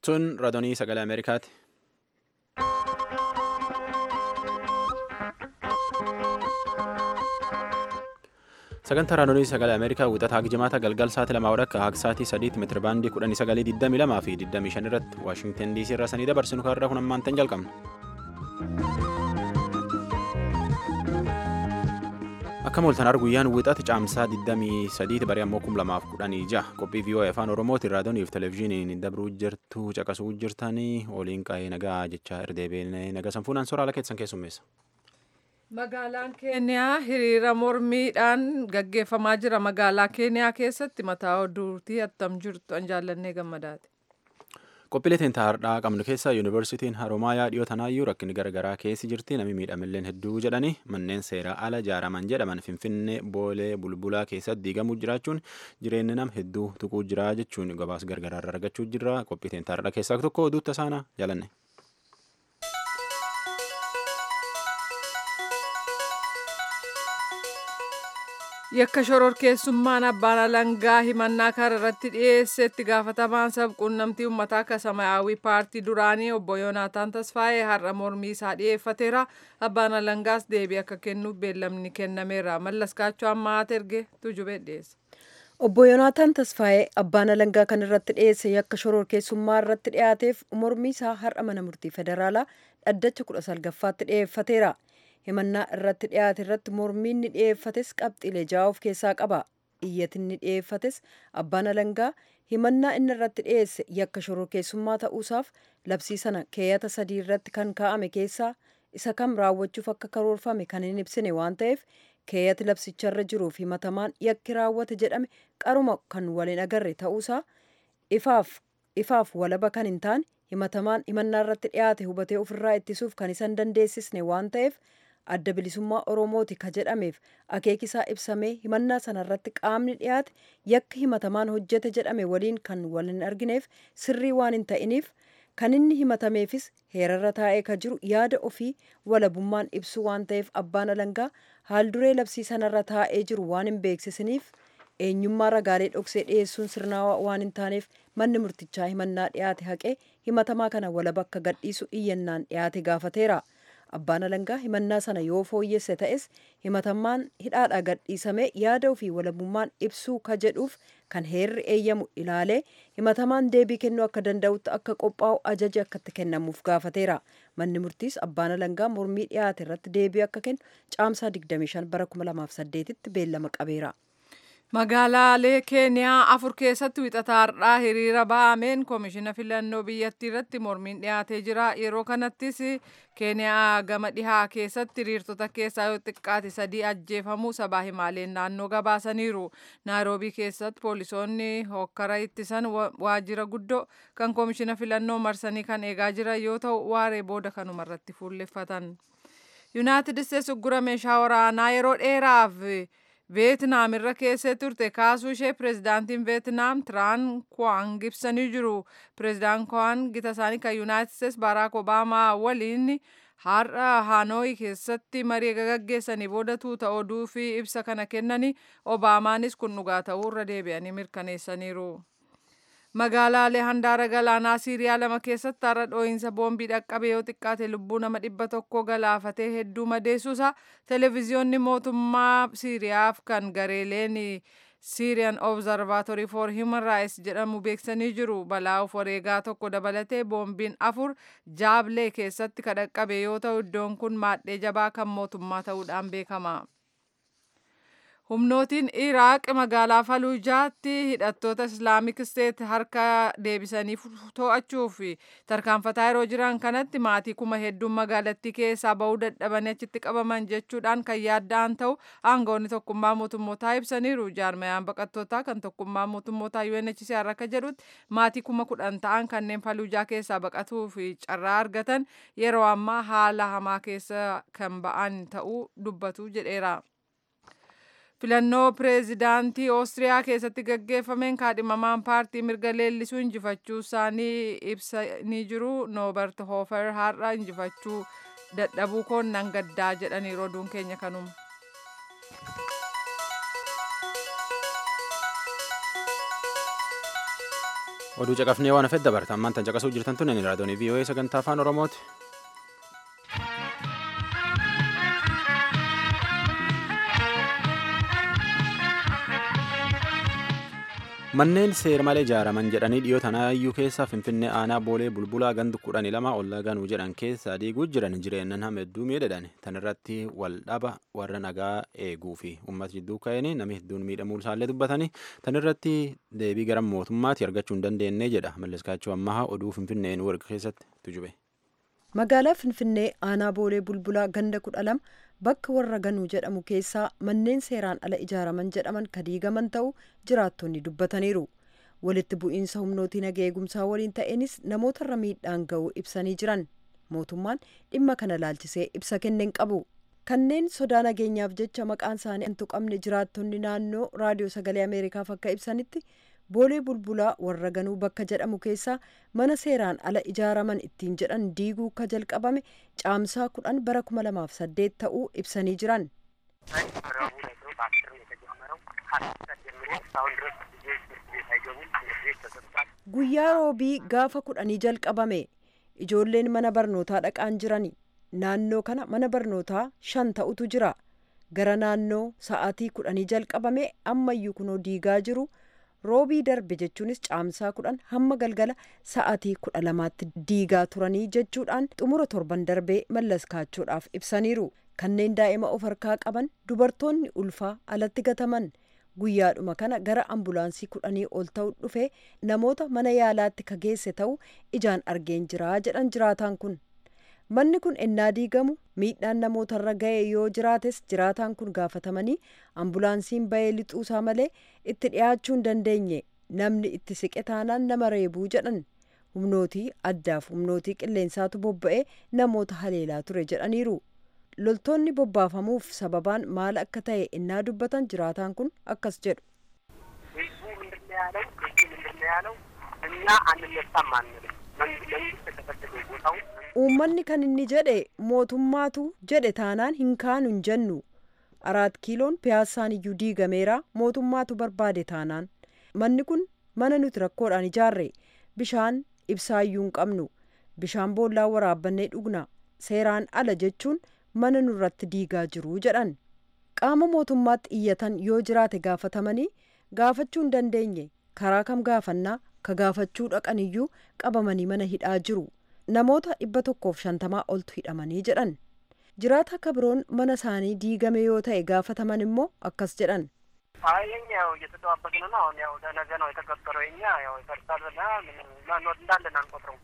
Tun raadiyoo sagalee Ameerikaati. Sagantaa raadiyoo sagalee Ameerikaa wixataa jimaata galgal sa'aatii lamaa wadhakka haga sa'aatii sadiitti meetira baandii kudhanii sagalii digdamii lamaa fi digdamii shan irratti Waashingtan DC irraa sanii dabarsinu kaarraa kun ammaan tan jalqabna. Akka mooltan arguyyaan wixata caamsaa 23 barii ammoo 2016 qophii VOA afaan Oromootiin raadiyoonii fi televezyiiniin dabruu jirtu caqasuu jirtanii oliin qa'ee nagaa jecha irdeebiin naga sanfuunaan soraala keessan keessummeessa. Magaalaan Keeniyaa hiriira mormiidhaan gaggeeffamaa jira. Magaalaa Keeniyaa keessatti mataa oduutii attam jirtu an jaallannee gammadaati. Qophiilee teentaa har'aa qabnu keessa yuunivarsiitiin Haroomayaa dhiyoo tanaayyuu rakkinni garaagaraa keessi jirti namni miidhamilleen hedduu jedhanii manneen seeraa ala ijaaraman jedhaman finfinnee boolee bulbulaa keessatti diigamuu jiraachuun jireenya nam hedduu tuquu jira jechuun gabaas gargaraarra argachuu jira qophii teentaa har'aa keessaa tokko oduutta saanaa jaalanne. Yakka shororkeessummaan abbaan alangaa himannaa karaa irratti dhiyeesse itti gaafatamaan sabquunnamtii uummataa akka samayaawii paartii duraanii obbo Yoonaataan Tasfaayee har'a mormii isaa dhiyeeffateera. Abbaan alangaas deebii akka kennuuf beellamni kennameera. Mallas Kaachoo ammaa erge tujubee dhiyeessa. Obbo Yoonaataan Tasfaayee abbaan alangaa kan irratti dhiyeesse yakka shororkeessummaa irratti dhiyaateef mormii isaa har'a mana murtii federaalaa dhaddacha kudha salgaffaatti dhiyeeffateera. himannaa irratti dhiyaate irratti mormiin ni dhiyeeffates qabxiilee ja'a of keessaa qaba iyyatinni dhiyeeffates abbaan alangaa himannaa inni irratti dhiyeesse yakka shororkeessummaa ta'uusaaf labsii sana keeyyata sadii irratti kan kaa'ame keessaa isa kam raawwachuuf akka karoorfame kan hin ibsine waan ta'eef keeyyati labsicharra jiruuf himatamaan yakki raawwate jedhame qaruma kan waliin agarre ta'uusaa ifaaf ifaaf walaba kan hin taane himatamaan himannaa irratti dhiyaate hubatee ofirraa ittisuuf kan isa hin dandeessisne waan ta'eef adda bilisummaa oromooti ka jedhameef akeekisaa ibsamee himannaa sanarratti qaamni dhiyaate yakka himatamaan hojjete jedhame waliin kan wal hin argineef sirrii waan hin ta'iniif kan inni himatameefis heerarra taa'ee ka jiru yaada ofii walabummaan ibsu waan ta'eef abbaan alangaa haalduree labsii sanarra taa'ee jiru waan hin beeksisiniif eenyummaa ragaalee dhoksee dhiyeessuun sirnaawaa waan hin taaneef manni murtichaa himannaa dhiyaate haqee himatamaa kana walaba akka gadhiisu iyyannaan dhiyaate gaafateera. abbaan alangaa himannaa sana yoo fooyyesse ta'es himatamaan hidhaadhaa gadhiisamee yaada ofii walabummaan ibsuu ka jedhuuf kan heerri eeyyamu ilaalee himatamaan deebii kennuu akka danda'utti akka qophaa'u ajaji akka itti kennamuuf gaafateera manni murtiis abbaan alangaa mormii dhiyaate irratti deebii akka kennu caamsaa 25 bara 2008 tti beellama qabeera. Magaalaalee Keeniyaa afur keessatti wixata har'aa hiriira ba'ameen koomishina filannoo biyyattii irratti mormiin dhiyaatee jira. Yeroo kanattis Keeniyaa gama dhihaa keessatti hiriirtota keessaa yoo xiqqaate sadii ajjeefamuu sabaa himaaleen naannoo gabaasaniiru. Naayiroobii keessatti poolisoonni hokkara ittisan waajjira guddoo kan koomishina filannoo marsanii kan eegaa jiran yoo ta'u waaree booda kanumarratti fuulleffatan. Yuunaayitid Isteets uggura meeshaa waraanaa yeroo dheeraaf veetnaam irra keessee turte kaasuu ishee pirezidaantiin veetnaam tiraan kwaan ibsanii jiru pireezidaan kwaan gita isaanii kan yuunaayitid isteets baaraak obaamaa waliin har'a haanooyi keessatti marii gaggeessanii booda tuuta oduu fi ibsa kana kennanii obaamaanis kun dhugaa ta'uu irra deebi'anii mirkaneessaniiru. Magaalaalee handaara galaanaa Siiriyaa lama keessatti har'a dhoohinsa boombii dhaqqabe yoo xiqqaate lubbuu nama dhibba tokko galaafatee hedduu madeessuusa televezyiyoonni mootummaa Siiriyaaf kan gareeleen Syrian Observatory for Human Rights jedhamu beeksanii jiru. Balaa of wareegaa tokko dabalatee boombiin afur Jaablee keessatti kan dhaqqabe yoo ta'u iddoon kun maadhee jabaa kan mootummaa ta'uudhaan beekama. Humnootiin Iraaq magaalaa Faluujaatti hidhattoota Islaamik Steet harka deebisanii to'achuuf tarkaanfataa yeroo jiran kanatti maatii kuma hedduun magaalattii keessaa bahuu dadhabanii achitti qabaman jechuudhaan kan yaadda'an ta'u aangawoonni tokkummaa mootummootaa ibsaniiru. Jaarmayaan baqattootaa kan tokkummaa mootummootaa UNHCR akka jedhutti maatii kuma kudhan ta'an kanneen Faluujaa keessaa baqatuuf carraa argatan yeroo ammaa haala hamaa keessa kan ba'an ta'uu dubbatu jedheera. filannoo pireezidaantii oostiriyaa keessatti gaggeeffameen kaadhimamaan paartii mirga leellisuu injifachuu isaanii ibsanii jiru noobert hoofer har'a injifachuu dadhabuu koon nan gaddaa jedhaniiru oduun keenya kanuma. oduu caqafnee waan hafet dabarta ammaan tan caqasuu jirtan tun inni raadiyoonii vii'oo'ee sagantaa afaan oromooti. manneen seera malee ijaaraman jedhanii dhiyoo tanaayyuu keessa finfinnee aanaa boolee bulbulaa gandu kudhanii lama ollaa ganuu jedhan keessa diiguu jiran jireenyan hamedduu miidhadhan tan irratti wal dhaba warra nagaa eeguu fi uummata jidduu ka'een namni hedduun miidhamuu isaallee dubbatanii tan irratti deebii gara mootummaatti argachuu hin dandeenye jedha malleskaachuu ammaha oduu finfinneen warqa keessatti tujube. magaalaa finfinnee aanaa boolee bulbulaa ganda kudha lama bakka warra ganuu jedhamu keessaa manneen seeraan ala ijaaraman jedhaman kadiigaman ta'u jiraattonni dubbataniiru walitti bu'iinsa humnootii nagaa eegumsaa waliin ta'eenis namootarra miidhaan ga'uu ibsanii jiran mootummaan dhimma kana laalchisee ibsa kenneen qabu kanneen sodaa nageenyaaf jecha maqaan isaanii hin tuqamne jiraattonni naannoo raadiyoo sagalee ameerikaaf akka ibsanitti boolee bulbulaa warra ganuu bakka jedhamu keessaa mana seeraan ala ijaaraman ittiin jedhan diiguu ka jalqabame caamsaa kudhan bara kuma lamaaf saddeet ta'uu ibsanii jiran. guyyaa roobii gaafa kudhanii jalqabame ijoolleen mana barnootaa dhaqaan jirani naannoo kana mana barnootaa shan ta'utu jira gara naannoo sa'aatii kudhanii jalqabame ammayyuu kunoo diigaa jiru. roobii darbe jechuunis caamsaa kudhan hamma galgala sa'aatii kudha lamaatti diigaa turanii jechuudhaan xumura torban darbee mallaskaachuudhaaf ibsaniiru kanneen daa'ima of harkaa qaban dubartoonni ulfaa alatti gataman guyyaadhuma kana gara ambulaansii kudhanii ol ta'u dhufe namoota mana yaalaatti ka geesse ta'u ijaan argeen jiraa jedhan jiraataan kun manni kun ennaa diigamu miidhaan namootarra ga'e yoo jiraates jiraataan kun gaafatamanii ambulaansiin ba'ee lixuusaa malee itti dhiyaachuu hin dandeenye namni itti siqe taanaan nama reebuu jedhan humnootii addaaf humnootii qilleensaatu bobba'ee namoota haleelaa ture jedhaniiru loltoonni bobbaafamuuf sababaan maal akka ta'e innaa dubbatan jiraataan kun akkas jedhu. ህዝቡ ምንድን ነው ያለው? ህዝቡ ምንድን ነው ያለው? እኛ አንነሳም አንልም። መንግስት የተፈለገ ቦታው uummanni kan inni jedhe mootummaatu jedhe taanaan hin kaanu hin jennu araat kiiloon piyaassaan iyyuu diigameera mootummaatu barbaade taanaan manni kun mana nuti rakkoodhaan ijaarre bishaan ibsaayyuu hin qabnu bishaan boollaa waraabbannee dhugna seeraan ala jechuun mana nurratti diigaa jiru jedhan qaama mootummaatti iyyatan yoo jiraate gaafatamanii gaafachuu hin dandeenye karaa kam gaafannaa ka gaafachuu dhaqaniyyuu qabamanii mana hidhaa jiru. namoota dhibba tokkoof shantamaa oltu hidhamanii jedhan jiraata akka biroon mana isaanii diigame yoo ta'e gaafataman immoo akkas jedhan አይ የኛ ያው እየተጠባበቅን ነው። አሁን ያው ለነገ ነው የተቀጠረው። የኛ ያው ይፈርሳል ብላ ማንወድ እንዳለን አንቆጥረው።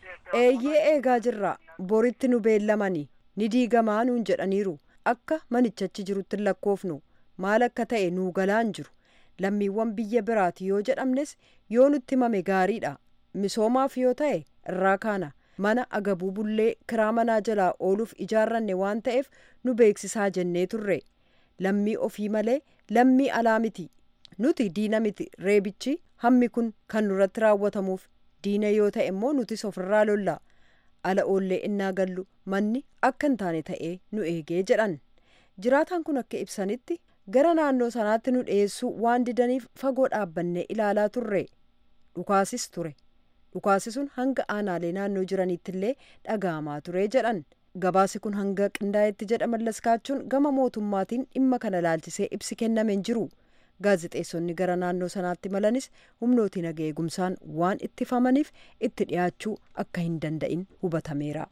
eeyyee eegaa jirra boritti nu beellamani ni diigamaa nuun jedhaniiru akka manichachi jirutti hin lakkoofnu maal akka ta'e nuu galaan jiru lammiiwwan biyya biraati yoo jedhamnes yoo nutti himame gaariidha misoomaaf yoo ta'e irraa kaana mana agabuu bullee kiraa manaa jalaa ooluuf ijaarranne waan ta'eef nu beeksisaa jennee turre lammii ofii malee lammii alaa miti nuti diina miti reebichi hammi kun kan nurratti raawwatamuuf diina yoo ta'e immoo nutis ofirraa lolla ala oollee innaa gallu manni akka hin taane ta'ee nu eegee jedhan jiraataan kun akka ibsanitti gara naannoo sanaatti nu dhiyeessuu waan didaniif fagoo dhaabbannee ilaalaa turre dhukaasis ture dhukaasi sun hanga aanaalee naannoo jiraniitti illee dhaga'amaa ture jedhan gabaasi kun hanga qindaa'etti jedha mallaskaachuun gama mootummaatiin dhimma kana laalchisee ibsi kennameen jiru gaazixeessonni gara naannoo sanaatti malanis humnootiin naga eegumsaan waan ittifamaniif itti dhiyaachuu akka hin danda'in hubatameera.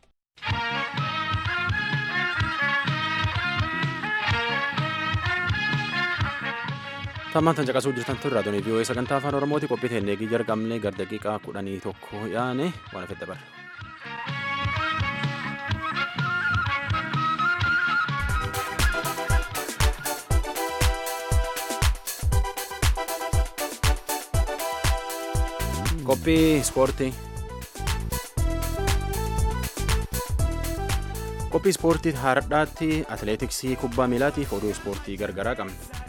tammaan tan caqasuu jirtan tun raadiyoon vii'oo'ee sagantaa afaan oromooti qophii teennee eegii jalqabne gar daqiiqaa kudhanii tokko yaane waan hafedha bara. qophii ispoortii qophii ispoortii hardhaatti atileetiksii kubbaa miilaatiif oduu ispoortii gargaraa qabna.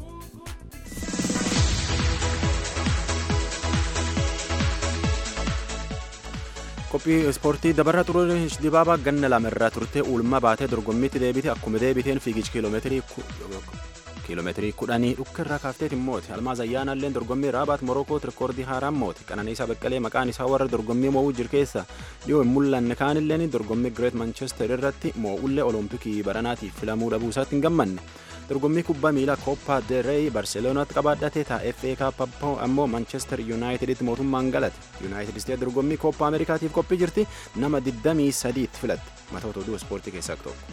qophii ispoortii dabarra xurunesh dibaabaa ganna lama irraa turte ulma baatee dorgommiitti deebite akkuma deebiteen fiigichi kiiloomeetirii kiiloomeetirii kudhanii dhukkarraa kaafteet immooti almaaz ayyaanaalleen dorgommii raabaat morokoo rikoordii haaraan mooti qananiisaa baqqalee maqaan isaa warra dorgommii mo'uu jiru keessa dhiyoo hin mul'anne kaanilleen dorgommii gireet manchester irratti mo'ullee olompikii baranaatiif filamuu dhabuu isaatti hin gammanne dorgommii kubbaa miilaa kooppaa dereey barseeloonaatti qabaadhatee ta'a fa kaap ammoo manchester yuunaayiteditti mootummaan galate yuunaayitid isteet dorgommii kooppaa ameerikaatiif qophii jirti nama 23 tti filatte matoota oduu ispoortii keessaa tokko.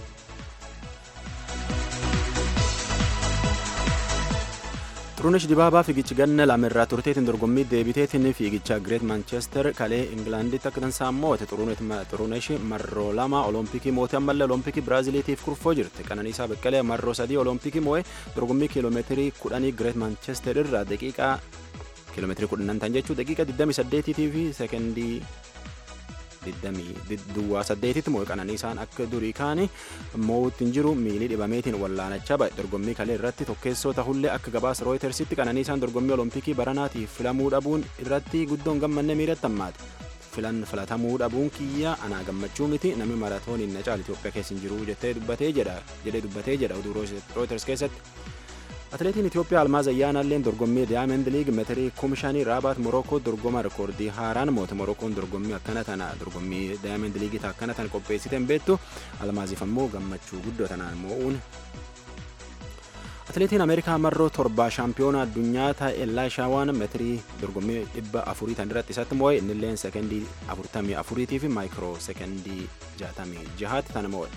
xurunesh dibaabaa fiigichi ganna lamirraa turteetiin dorgommii deebiteetiin fiigicha gireet manchester kalee ingilaanditti akka dansaa moote xurunesh marroo lama olompikii moote ammallee olompikii biraaziliitiif kurfoo jirti qananiisaa beqqalee marroo sadii olompikii moo'e dorgommii kiiloomeetirii kudhanii gireet manchester irraa daqiiqaa kiiloomeetirii kudhanan tan jechuu daqiiqa 28 fi sekendii duwwaa saddeetitti moo'e qananiisaan akka durii kaani moo'utti hin jiru miilii dhibameetiin wallaanachaa ba'e dorgommii kalee irratti tokkeessoo tahullee akka gabaasa rooyitersitti qananiisaan dorgommii olompikii baranaatiif filamuu dhabuun irratti guddoon gammanne miiratti hammaate filan filatamuu dhabuun kiyya anaa gammachuu miti namni maratooniin na caala Itoophiyaa keessa hin jiru jettee dubbatee jedha jedhee dubbatee jedha oduu rooyiters keessatti. atileetiin itiyoophiyaa almaaz ayyaanaalleen dorgommii daayamend liig meetirii kumshanii raabaat morokoo dorgoma rikoordii haaraan moote morokoon dorgommii akkana tana dorgommii daayamend liigii akkana tana qopheessiten beektu almaaziif ammoo gammachuu guddoo tanaan moo'uun atileetiin ameerikaa marroo torbaa shaampiyoona addunyaa ta'e laashaawaan meetirii dorgommii dhibba afurii tan irratti isatti moo'e innilleen sekendii afurtamii afuriitii fi maayikiroo sekendii jaatamii jahaatti tana moo'e.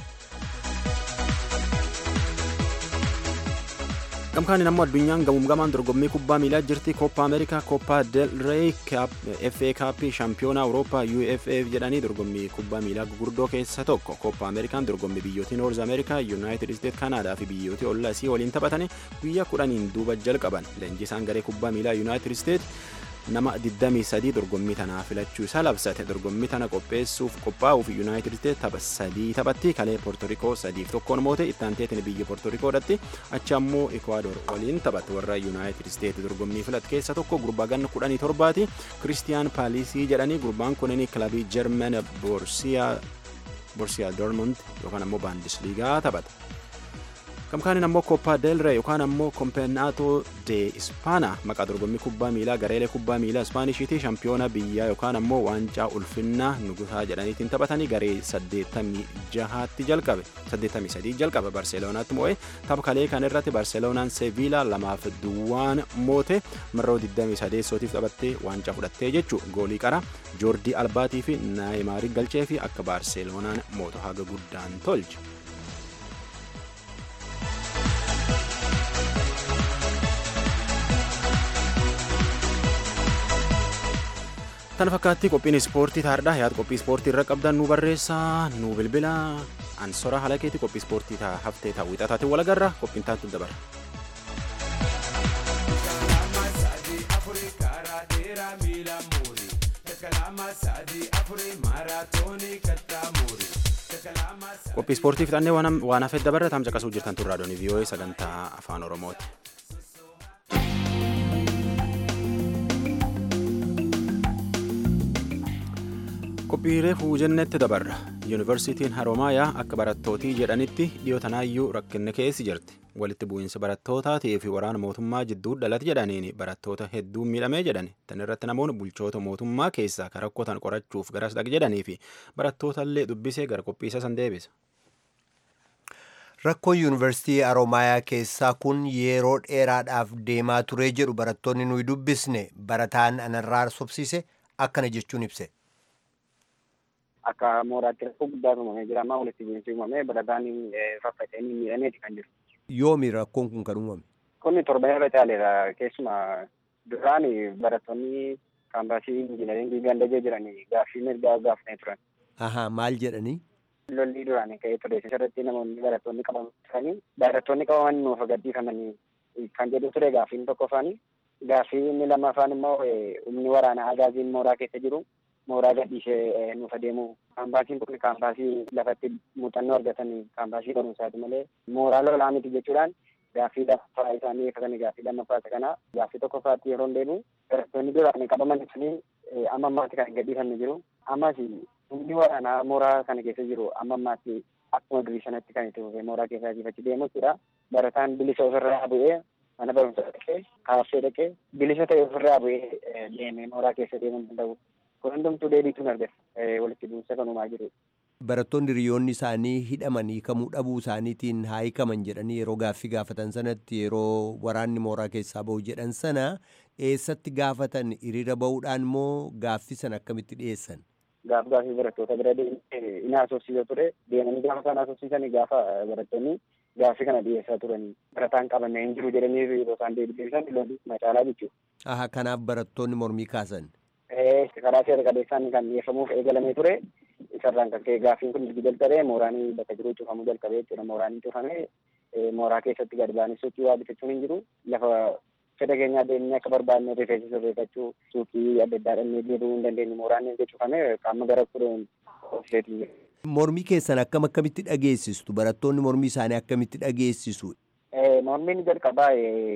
gamkaanin ammoo addunyaan gamuumgamaan dorgommii kubbaa miilaa jirti kooppaa ameerikaa kooppaa del rey fa kaappii shaampiyoonaa awurooppaa ufa jedhanii dorgommii kubbaa miilaa gurguddoo keessa tokko kooppaa ameerikaan dorgommii biyyootii noorz ameerikaa yuunaayitid isteet kanaadaa fi biyyootii ollaa isii waliin taphatanii guyyaa kudhaniin duuba jalqaban leenjisaan garee kubbaa miilaa yuunaayitid isteet nama 23 dorgommii tanaa filachuu isaa labsate dorgommii tana qopheessuuf qophaa'uuf yuunaayitid isteet tapha sadii taphatti kalee poortorikoo sadiif tokkoon moote ittaanteetiin biyya poortorikoodhatti achi ammoo ikwaador waliin taphatte warra yuunaayitid isteet dorgommii filat keessa tokko gurbaa ganna 17ti kiristiyaan paalisii jedhanii gurbaan kunin kilabii jermen boorsiyaa boorsiyaa dormond yookaan ammoo baandisliigaa taphata. gamkaanin ammoo koppaa delre yookaan ammoo kompenaatoo de ispaana maqaa dorgommii kubbaa miilaa gareelee kubbaa miilaa ispaanishiti shaampiyoona biyyaa yookaan ammoo waancaa ulfinnaa nugusaa jedhaniitiin taphatanii garee 86tti jalqabe 83 jalqabe barseeloonaatti moo'e tapha kalee kan irratti barseeloonaan seviilaa lamaaf duwwaan moote marroo 28 taphattee waancaa fudhattee jechuu goolii qara joordii albaatii fi naayimaarii galchee fi akka barseeloonaan mooto haga guddaan tolche. Kana fakkaatti qophiin ispoortii taardhaa yaada qophii ispoortii irra qabdan nu barreessaa nu bilbila ansora haala keetii qophii ispoortii haftee ta'uu ixaataatiin wal agarra qophiin taatu dabara. qophii ispoortii fixannee waan hafeet dabarra taam caqasuu jirtan turraa doonii vii'oo'ee sagantaa afaan oromooti. qophiilee fuujennetti dabarra yuunivarsiitiin haroomayaa akka barattootii jedhanitti dhiyootanaayyuu rakkinni keessi jirti walitti bu'iinsa barattootaatiif waraana mootummaa jidduu dhalate jedhaniin barattoota hedduu miidhamee jedhan tan irratti namoonni bulchoota mootummaa keessaa kan rakkootan qorachuuf garas dhaq jedhanii fi barattootallee dubbisee gara qophiisa san deebisa. Rakkoon yuunivarsiitii Haroomayaa keessaa kun yeroo dheeraadhaaf deemaa turee jedhu barattoonni nuyi dubbisne barataan anarraa sobsiise akkana jechuun ibse. akka mooraatti rakkoo guddaa uumamee jira amma walitti bu'iinsi uumamee barataan faffaca'anii miidhameeti kan jiru. Yoomi rakkoon kun kan uumame? Kun torban irra caaleera keessumaa duraan barattoonni kaampaasii injiinaringii gandajee jiran gaaffii mirgaa gaafatanii turan. Ahaa maal jedhanii? Lolli duraan ka'ee ture irratti namoonni barattoonni qabaman turanii barattoonni qabaman nuuf gadhiifamanii kan jedhu ture gaaffiin tokko faani gaaffii inni lammaffaan immoo humni waraanaa agaaziin mooraa keessa jiru mooraa gadhiisee nuuf adeemu kaampaasiin kun kaampaasii lafatti muuxannoo argatan kaampaasii barumsaati malee mooraa lolaa miti jechuudhaan gaaffii lammaffaa isaanii kan gaaffii lammaffaa kana gaaffii tokkoffaatti yeroo deemu barattoonni duraan qabaman suni amma ammaatti kan gadhiifamne jiru ammas humni waraanaa mooraa kana keessa jiru amma ammaatti akkuma durii sanatti kan itti fufee mooraa keessaa jifachi deemu jechuudha. Barataan bilisa ofirraa bu'ee mana barumsaa dhaqee kaaffee dhaqee bilisa ta'e ofirraa bu'ee deemee mooraa keessa deemuu danda'u. Kun hundumtuu deebiituun argata walitti bu'insa kan uumaa jiru. Barattoonni hiriyoonni isaanii hidhamanii hiikamuu dhabuu isaaniitiin haa hiikaman jedhanii yeroo gaaffii gaafatan sanatti yeroo waraanni mooraa keessaa bahu jedhan sana eessatti gaafatan hiriira bahuudhaan moo gaaffii sana akkamitti dhiyeessan? Gaaf gaaffii barattoota bira inni haasofsiisa ture deemanii gaafa isaan haasofsiisanii gaafa barattoonni gaaffii kana dhiyeessaa turanii barataan qabamee hin jiru jedhanii yeroo isaan deebisan lolli macaalaa jechuudha. Aha kanaaf barattoonni mormii kaasan. Karaa seera qabeessaan kan dhiyeeffamuuf eegalamee ture isarraan kan ka'e gaaffiin kun ergi jalqabee mooraanii bakka jiru cufamuu jalqabee jechuudha mooraanii cufamee mooraa keessatti gad ba'anii suuqii waa bitachuun hin jiru lafa fedha keenyaa deemnee akka barbaadne rifeensa sirreeffachuu suuqii adda addaa dhannee deebi'uu hin dandeenye mooraan erga cufamee qaama gara kudhan ofiseetii jira. Mormii keessan akkam akkamitti dhageessistu barattoonni mormii isaanii akkamitti dhageessisu? Mormiin jalqabaa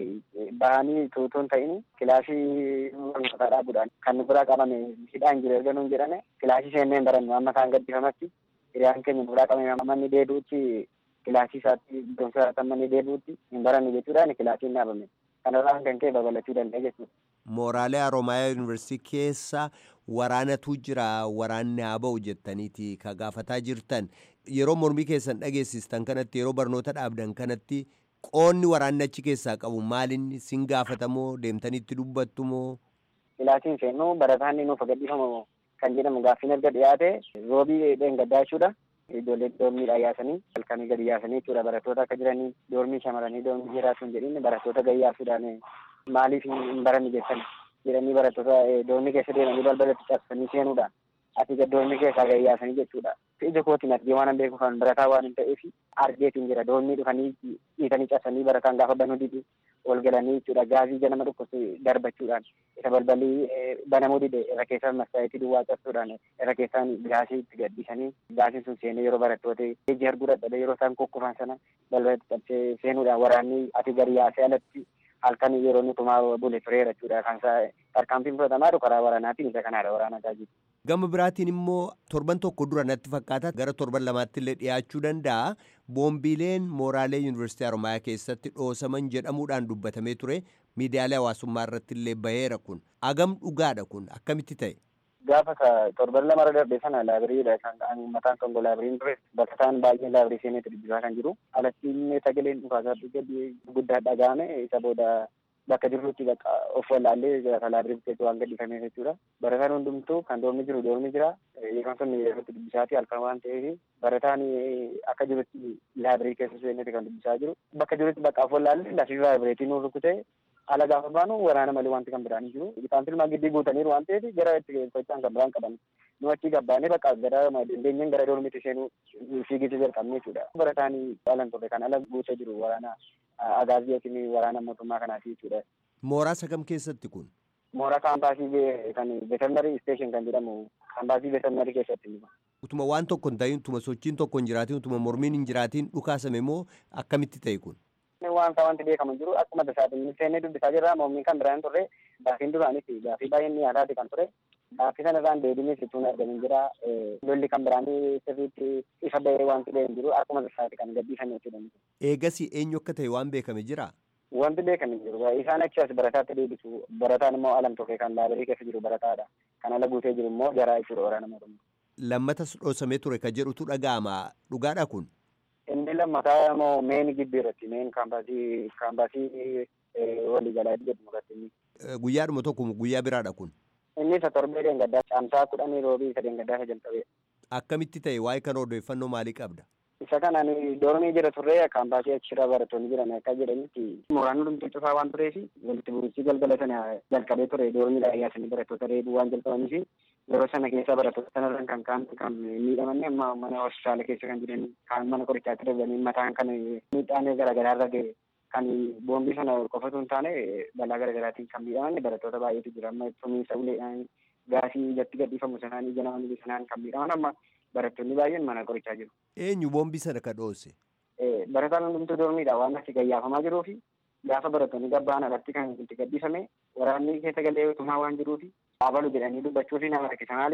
bahanii tuutuun ta'in kilaasii barnootaa dhaabuudhaan kan nu biraa qabame hidhaan jiru erga nuun jedhame kilaasii seennee hin barannu amma isaan gaddifamatti hiriyaan keenya nu biraa qabame amma inni deebi'utti kilaasii isaatti barumsa isaatti amma inni deebi'utti hin barannu jechuudhaan kilaasiin dhaabame kanarraan kan ka'e babal'achuu danda'e jechuudha. Mooraalee Haroomayaa Yuunivarsiitii keessa waraanatu jira waraanni haa ba'u jettaniiti ka gaafataa jirtan yeroo mormii keessan dhageessistan kanatti yeroo barnoota dhaabdan kanatti qoonni waraanni achi keessaa qabu maaliin sin gaafatamoo deemtanitti dubbattu moo? Kilaasiin seennu barataan nuuf gadhiifamu kan jedhamu gaaffiin erga dhiyaate roobii dheengaddaa jechuudha. Ijoollee doormiidhaan yaasanii halkanii gadi yaasanii jechuudha barattoota akka jiranii doormii shamaranii doormii dhiiraa sun jedhin barattoota gadi yaasuudhaan maaliif hin baranne jettan jedhanii barattoota doormii keessa deemanii balbalatti cabsanii seenuudhaan ati doormii keessaa gadi yaasanii jechuudha. Ija kootiin argee waan beeku kan barataa waan hin ta'eef argeetiin jira doormii dhufanii dhiitanii cabsanii barataan gaafa banuu didi ol galanii jechuudha gaazii ganama dhukkubsu darbachuudhaan isa balbalii banamuu dide irra keessaan masaayitii duwwaa cabsuudhaan irra keessaan gaazii itti gadhiisanii gaaziin sun seenee yeroo barattoota iji arguu dadhabe yeroo isaan kukkufan sana balbalatti cabsee seenuudhaan waraanni ati gadi yaasee alatti halkan yeroo inni tumaa bule tureera jechuudha kan isaa tarkaanfiin fudhatamaa jiru karaa waraanaatiin isa kanaadha waraana gaazii. Gama biraatiin immoo torban tokko dura natti fakkaata gara torban lamaatti illee dhiyaachuu danda'a. Boombiileen mooraalee Yuunivarsiitii Haroomayaa keessatti dhoosaman jedhamuudhaan dubbatamee ture miidiyaalee hawaasummaa irratti illee baheera kun. Agam dhugaadha kun akkamitti ta'e? Gaafa torban lama irra darbe sana laabiriidha kan mataan kan laabiriin ture barataan baay'ee laabirii seeneetti dubbisaa kan jiru. Alatti illee sagaleen dhukaasaa guddaa dhaga'ame isa booda bakka jirrutti bakka of wallaallee laabirii keessatti waan gadhiifameef jechuudha. Barataan hundumtuu kan doormi jiru doormi jira. Yeroon sun yerootti dubbisaati halkan waan ta'eef barataan akka jirutti laabirii keessa seeneeti kan dubbisaa jiru. Bakka jirutti bakka of wallaallee lafii laabiriitiin nu rukutee ala gaafa baanu waraana malee wanti kan biraan jiru. Isaan filmaa giddii guutaniiru waan ta'eef gara itti socho'an kan biraan qaban. Nu achi gabbaanee bakka gara dandeenyeen gara doormiitti seenuu fiigicha jalqabne jechuudha. Barataan alan turre kan ala guutee jiru waraana agaazii yookiin waraana mootummaa kanaati jechuudha. Mooraa sagam keessatti kun? Mooraa kaampaasii kan veterinarii station kan jedhamu kaampaasii veterinarii keessatti. Utuma waan tokko hin ta'in, utuma sochiin tokko hin jiraatin, utuma mormiin hin jiraatin dhukaasame moo akkamitti ta'e kun? Waan isaa wanti beekamu jiru akkuma tasaatiin seennee dubbisaa jirra mormiin kan biraan turre gaaffiin duraanis gaaffii baay'een dhiyaataati kan ture. Gaaffii sana irraan deebiin sittuun argamin jira. Lolli kan biraanii sirriitti ifa bahee wanti bahee jiru akkuma tasaati kan gadhiifame jechuudha. Eegasii eenyu akka ta'e waan beekame jira? Wanti beekame jiru. Isaan achi as barataatti deebisu. Barataan immoo alam tokko kan laabirii keessa jiru barataadha. Kan ala guutee jiru immoo jaraa jechuudha waraana mootummaa. Lammatas dhoosamee ture ka jedhutu dhaga'ama. Dhugaadha kun? Inni lammataa immoo meen gibbii irratti meen kaampaasii kaampaasii waliigalaa jedhamu irratti. Guyyaadhuma tokko guyyaa biraadha kun? Inni isa torbee deengaddaa caamsaa kudhanii roobii isa deengaddaa isa jalqabee. Akkamitti ta'e waa'ee kana odeeffannoo maalii qabda? Isa kanaan doormii jira turre kaampaasii achirra barattoonni jiran akka jedhanitti mooraan hundumtuu cufaa waan tureef walitti bu'iinsi galgala sana jalqabee ture doormiidhaan yaasanii barattoota reebuu waan jalqabaniif yeroo sana keessa barattoota sanarraan kan kaan kan miidhamanne amma mana hospitaala keessa kan jiran kaan mana qorichaatti darbanii mataan kan miidhaan garaagaraa irra ga'e kan boombii sana qofatu hin taane balaa garaagaraatiin kan miidhaman barattoota baay'eetu jira amma tumiinsa uleedhaan gaasii ijatti gadhiifamu sanaan ija nama sanaan kan miidhaman amma barattoonni baay'een mana qorichaa jiru. Eenyu boombii sana ka dhoose? Barataan hundumtuu dormiidha waan achi gayyaafamaa jiruu fi gaafa barattoonni gabbaan alatti kan itti gadhiifame waraanni keessa galee tumaa waan jiruu fi dhaabalu jedhanii dubbachuu fi nama rakkisa maaliif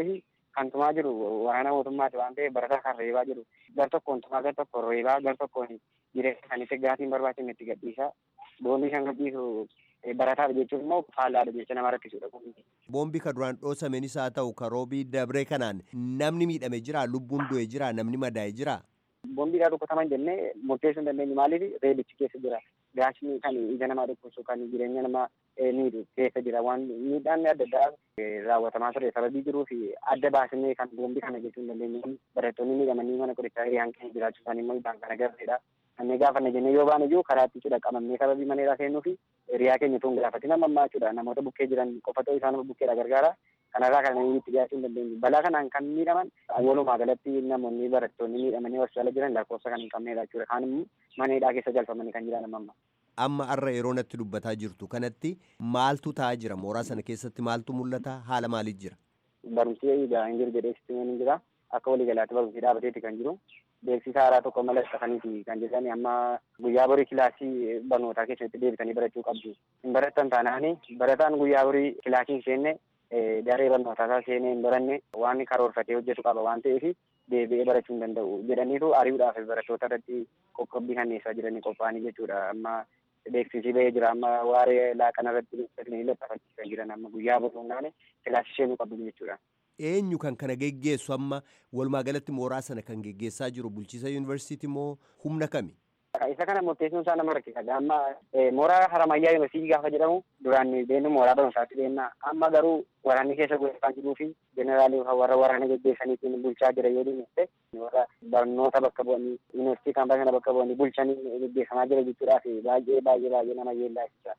kan tumaa jiru waraana mootummaati waan ta'eef barataa kan reebaa jiru gar tokkoon tumaa gar tokkoon reebaa gar tokkoon jireenya isaaniitti gaatiin barbaachifne itti gadhiisaa boombii kan gadhiisu barataadha jechuun immoo faallaadha jecha nama rakkisudha. Boombii ka duraan dhoosameenis haa ta'u ka roobii dabree kanaan namni miidhame jira lubbuun du'e jira namni madaa'e jira. Boombiidhaa dhukkutaman jennee murteessuu hin dandeenyu maaliif reebichi keessa jira. Gaasni kan ija namaa dhukkubsu kan jireenya namaa miidhu keessa jira waan miidhaan adda addaa raawwatamaa ture sababii jiruu fi adda baasnee kan boombii kana jechuu hin dandeenyu barattoonni miidhamanii mana qorichaa hiriyaan keenya jiraachuu isaanii immoo ibsaan kan agarreedha. Kanneen gaafanne jennee yoo baane iyyuu karaa itti cidha qabamnee sababii maneedhaa seenuu fi hiriyaa keenya tun gaafatin amma ammaa jechuudha namoota bukkee jiran qofa ta'uu isaan bukkeedha gargaara. Kanarraa kan itti dhiyaachuu hin dandeenyu. Balaa kanaan kan miidhaman walumaa galatti namoonni barattoonni miidhamanii hospitaala jiran lakkoofsa kan hin qabnedha jechuudha. Kaan immoo maneedhaa keessa galfamanii kan jiran amma. Amma har'a yeroo natti dubbataa jirtu kanatti maaltu ta'aa jira? Mooraa sana keessatti maaltu mul'ata? Haala maaliif jira? Barumsi egaa hin jiru jedhee hin jira. Akka waliigalaatti barumsi dhaabateeti kan jiru. Beeksisa haaraa tokko malaxxafaniiti kan jedhan amma guyyaa borii kilaasii barnootaa keessatti deebitanii barachuu qabdu. Hin barattan taanaani barataan guyyaa borii kilaasii hin seenne daree barnootaa isaa seenee hin baranne waan karoorfatee hojjetu qaba waan ta'eef deebi'ee barachuu hin danda'u jedhaniitu ari'uudhaaf barattoota irratti qoqqobbii kanneessaa jiranii qophaa'anii jechuudha amma beeksisii bahee jira amma waaree laaqana irratti laxxafachiisaa jiran amma guyyaa borii hundaane kilaasii seenuu qabdu jechuudha. Eenyu kan kana geggeessu amma walumaa galatti mooraa sana kan geggeessaa jiru bulchiisa yuunivarsiitii moo humna kami? Isa kana murteessuun isaa nama rakkisa. Amma mooraa Haramayyaa Yuunivarsiitii gaafa jedhamu duraan deemnu mooraa barumsaatti deemna. Amma garuu waraanni keessa gochaa jiruu fi jeneraalii warra waraana geggeessaniitiin bulchaa jira yoo deemte warra barnoota bakka bu'anii yuunivarsiitii kan kana bakka bu'anii bulchanii geggeeffamaa jira jechuudhaaf baay'ee baay'ee baay'ee nama yeellaasisaa.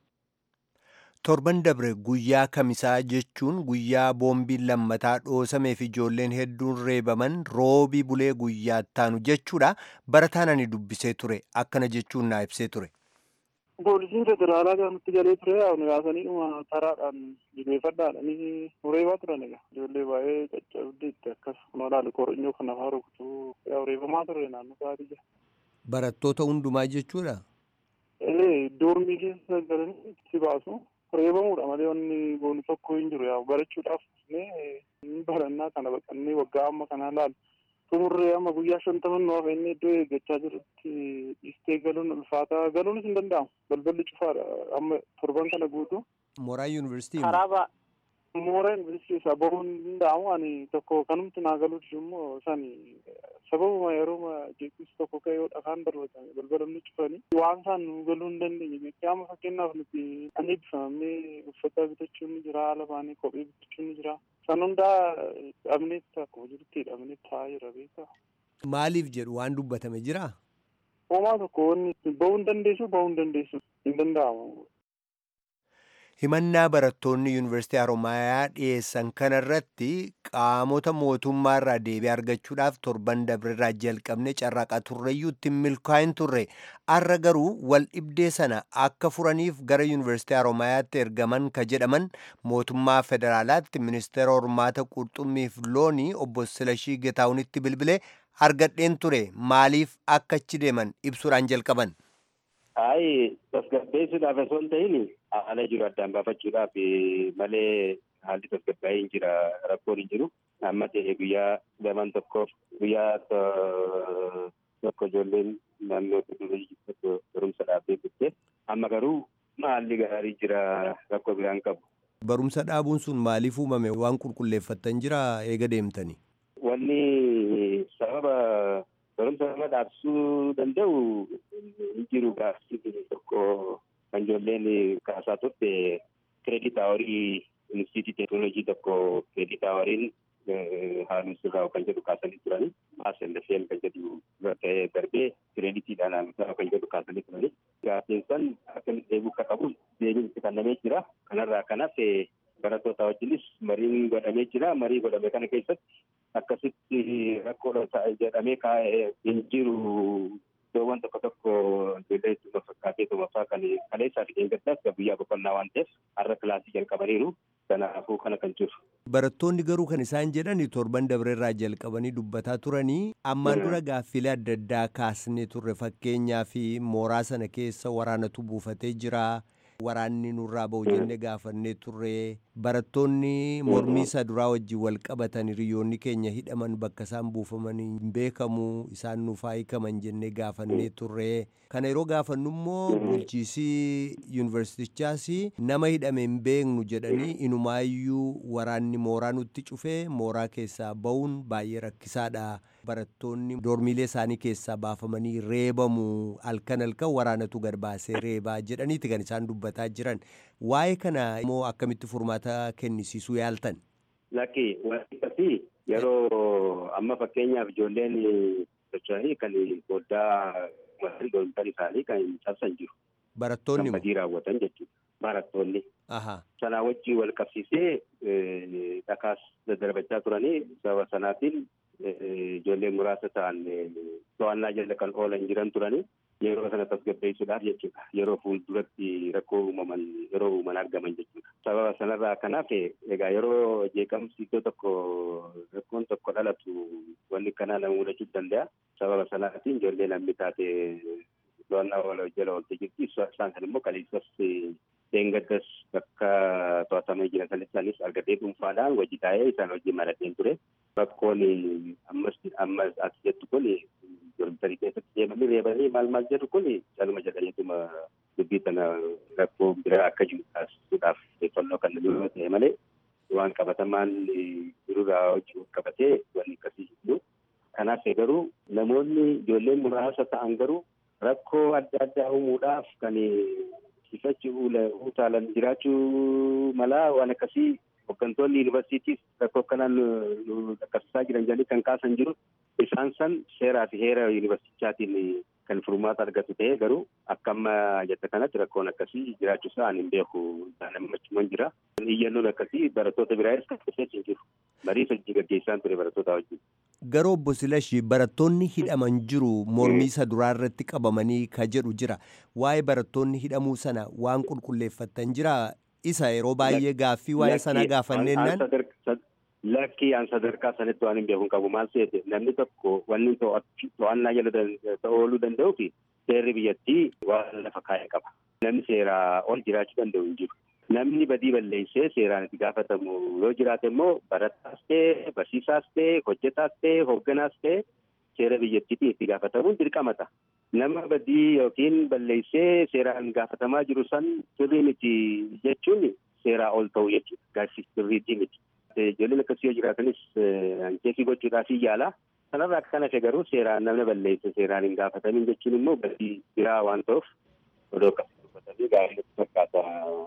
Torban dabre guyyaa kamisaa jechuun guyyaa boombiin lammataa dhoosamee fi ijoolleen hedduun reebaman roobii bulee guyyaa ittaanu jechuudha. Barataan ani dubbisee ture akkana jechuun naa ibsee ture. Poolisiin federaalaa kan nutti galee ture yaa'u yaasanii dhuma taraadhaan jilbeeffadhaadhanii reebaa turan egaa ijoollee baay'ee caccabdee itti akkas kunoo ilaalu koronyoo kan afaa rukutuu yaa'u reebamaa ture naannoo sa'aatii jira. Barattoota hundumaa jechuudha. Ee doormii keessa galanii itti baasu. reebamuudha malee wanni goonu tokko hin jiru yaa'u barachuudhaaf ni barannaa kana baqannee waggaa amma kana laalu xumurree amma guyyaa shantaman nu hafe inni iddoo eeggachaa jirutti dhiistee galuun ulfaataa galuunis hin danda'amu balballi cufaadha amma torban kana guutuu. Mooraa yuunivarsiitii. Karaaba mooraa yuunivarsiitii isaa bahuun hin danda'amu ani tokko kanumti naa galuuti immoo sani sababuma yeroo jeeqis tokko ka'e yoo dhakaan darbatame balbalamni cufanii waan isaan nu galuu hin dandeenye beekee amma fakkeenyaaf nuti ani eebbifamnee uffata bitachuun ni jira haala baanee kophee bitachuun ni jira san hundaa dhabneetti akkuma jirutti dhabnee taa'aa jira beekaa. Maaliif jedhu waan dubbatame jiraa? Homaa tokko wanni bahuu hin dandeessu bahuu hin dandeessu hin danda'amu. Himannaa barattoonni yuunivarsiitii Haromaayaa dhiyeessan kanarratti qaamota mootummaa irraa deebii argachuudhaaf torban dabreerraa jalqabne carraaqaa turreeyyuu ittiin milkaa'in turre. Har'a garuu wal dhibdee sana akka furaniif gara yuunivarsiitii Haromaayaatti ergaman ka jedhaman mootummaa federaalaatti ministeera hormaata qurxummiif loonii obbo Silashii Getaawunitti bilbilee argadheen ture maaliif akka achi deeman ibsuudhaan jalqaban. Ayi tasgabbeessuudhaaf osoo hin ta'in haala jiru addaan baafachuudhaaf malee haalli tasgabbaa'ee hin jira rakkoon hin jiru. Amma ta'e guyyaa lamaan tokkoof guyyaa tokko ijoolleen naannoo durii tokko barumsa dhaabbee turte. Amma garuu haalli gaarii jira rakkoo biraan qabu. Barumsa dhaabuun sun maaliif uumame waan qulqulleeffattan jira eega deemtanii? Wanni sababa barumsa nama dhaabsuu danda'u hin jiru gaafii tokko kan ijoolleen kaasaa turte kireedit awarii instituutii teeknooloojii tokko kireedit awariin haalli sirraa kan jedhu kaasanii turani maasellasheen kan jedhu ta'ee darbee kireeditiidhaan haalli kan jedhu kaasanii turani gaafiin san akkamitti deebi'uu akka qabu deebiin itti kennamee jira kanarraa kanas barattoota wajjinis mariin godhamee jira marii godhame kana keessatti akkasitti rakkoodha jedhamee kaa'ee hin jiru iddoowwan tokko tokko ijoollee ittuma fakkaatee tumaffaa kan kaleessaa fi eeggaddaas guyyaa boqonnaa waan ta'eef har'a kilaasii jalqabaniiru kanaafuu kana kan jiru. Barattoonni garuu kan isaan jedhani torban dabreerraa jalqabanii dubbataa turanii ammaan dura gaaffilee adda addaa kaasnee turre fakkeenyaa fi mooraa sana keessa waraanatu buufatee jira. waraanni nurraa ba'u jennee gaafannee turre barattoonni mormii isa duraa wajjin wal qabatan hiriyoonni keenya hidhaman bakka isaan buufaman hin beekamu isaan nuuf haa hiikaman jennee gaafannee turre kana yeroo gaafannu immoo bulchiisii yuunivarsiitichaas nama hidhame hin beeknu jedhanii inumaayyuu waraanni mooraa nutti cufee mooraa keessaa ba'uun baay'ee rakkisaadha barattoonni doormiilee isaanii keessaa baafamanii reebamu halkan halkan waraanatu gad baasee reebaa jedhaniiti kan isaan dubbataa jiran waa'ee kana immoo akkamitti furmaata kennisiisuu yaaltan. Lakki wanti akkasii yeroo amma fakkeenyaaf ijoolleen socho'anii kan foddaa masarii doontan isaanii kan cabsan jiru. Barattoonni Kan badii raawwatan jechuudha. Barattoonni. Aha. Sanaa wajjin wal qabsiisee dhakaas daddarbachaa turanii sababa sanaatiin ijoolleen muraasa ta'an to'annaa jala kan oolan jiran turanii yeroo sana tasgabbeessuudhaaf jechuudha. Yeroo fuulduratti rakkoo uumaman yeroo uuman argaman jechuudha. Sababa sanarraa kanaaf egaa yeroo jeeqamsi iddoo tokko rakkoon tokko dhalatu wanni kanaa nama mudachuu danda'a. Sababa sanaatiin ijoollee namni taate to'annaa wal jala oolte jirti. Isaan kan immoo kaleessas deengaddas bakka to'atamee jiran sanittis argatee dhuunfaadhaan hojii taa'ee isaan hojii maradheen ture. Rakkoon ammas ammas as jettu kun dormitarii keessatti deemanii reebanii maal maal jedhu kun caluma jedhaniituma dubbii kana rakkoo biraa akka jiru taasisuudhaaf xiyyeeffannoo kan nama ta'e malee waan qabatamaan jirurraa hojii qabatee wanni akkasii jiru. Kanaaf garuu namoonni ijoolleen muraasa ta'an garuu rakkoo adda addaa uumuudhaaf kan sifachi utaalan jiraachuu malaa waan akkasii hooggantoonni yuunivarsiitiis rakkoo kanaan nu dhaqqabsiisaa jiran jedhanii kan kaasan jiru isaan san seeraa fi heera yuunivarsiitichaatiin kan furmaata argatu ta'ee garuu akka amma jetta kanatti rakkoon akkasii jiraachuu isaa ani hin beeku nammachuman jira. Iyyannoon akkasii barattoota biraayis kan keessatti hin jiru. Marii hojii gaggeessaan ture barattoota wajjin. Garoo obbo Silashi barattoonni hidhaman jiru mormii isa duraa irratti qabamanii ka jedhu jira. Waa'ee barattoonni hidhamuu sana waan qulqulleeffattan jira. Isa yeroo baay'ee gaaffii waa'ee sana gaafanneennan. Lakkii aan sadarkaa sanitti waan hin beeku qabu maal seete namni tokko wanni to'annaa jala ooluu danda'u fi seerri biyyattii waan lafa kaa'e qaba. Namni seeraa ol jiraachuu danda'u hin jiru. Namni badii balleessee seeraan itti gaafatamu yoo jiraate immoo barataas ta'e barsiisaas ta'e hojjetaas ta'e hoogganaas ta'e seera biyyattiitiin itti gaafatamuun dirqamata. Nama badii yookiin balleessee seeraan gaafatamaa jiru san sirrii miti jechuun seeraa ol ta'u jechuudha. Gaaffii sirriitii miti. Ijoolleen akkasii yoo jiraatanis ankeetii gochuudhaaf yaala. Kanarraa akka kana garuu seeraan namni balleesse seeraan hin gaafatamin jechuun immoo badii biraa waan ta'uuf odoo akkasii dubbatanii gaarii fakkaata.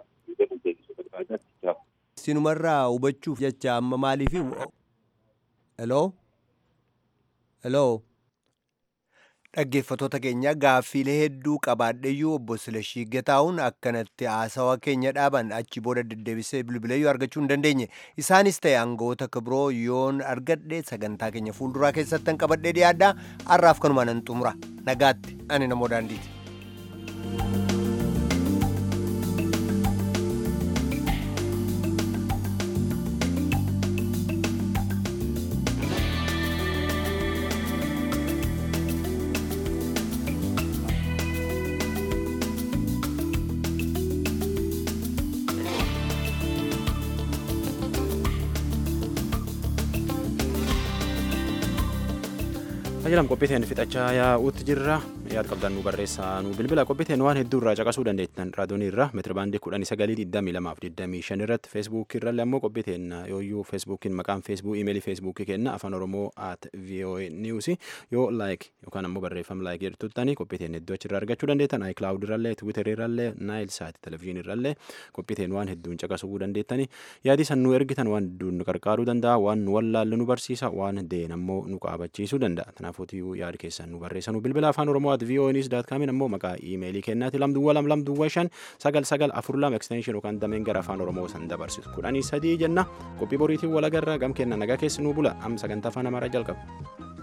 Sinumarraa hubachuuf jecha amma maaliif heloo heloo dhaggeeffatoota keenya gaaffiilee hedduu qabaadheyyuu obbo Silashii Gataa'uun akkanatti haasawa keenya dhaaban achi booda deddeebisee bilbileeyyuu argachuu hin dandeenye isaanis ta'e aangawoota biroo yoon argadhe sagantaa keenya fuulduraa keessattan qabadhee dhiyaadhaa har'aaf kanumaan nan xumura nagaatti ani namoo daandiiti. Tajaajila qophiiteen fixachaa yaa'uutti jirra. Yaada qabdan nu barreessaa nu bilbila qophiiteen waan hedduu irraa caqasuu dandeettan raadiyoonii irra meetirabaandii kudhanii sagalii digdamii lamaaf digdamii shan irratti feesbuukii irrallee ammoo qophiiteen yooyyuu feesbuukiin maqaan feesbuukii imeelii feesbuukii kenna afaan oromoo at voa niwusi yoo laayik yookaan ammoo barreeffama laayik jedhututtanii qophiiteen hedduu achirraa argachuu dandeettan aayiklaawud irrallee tiwiiterii irrallee naayil saati televezyiinii irrallee qophiiteen waan hedduun caqasuu dandeettanii yaadii san nu ergitan waan hedduun nu qarqaaruu danda'a waan nu wallaallu nu barsiisa waan deen ammoo nu qaabachiisuu danda'a kanaafuu yaada keessan nu barreessanuu bilbila afaan oromoo at vonis daat kaamin ammoo maqaa iimeelii kennaati lamduwwa lam lamduwwa shan sagal sagal afur lam ekstenshin yookaan dameen gara afaan oromoo san dabarsitu kudhanii sadii jenna qophii boriitiin walagarra gam kenna nagaa keessi nuu bula am sagantaa afaan amaaraa jalqaba.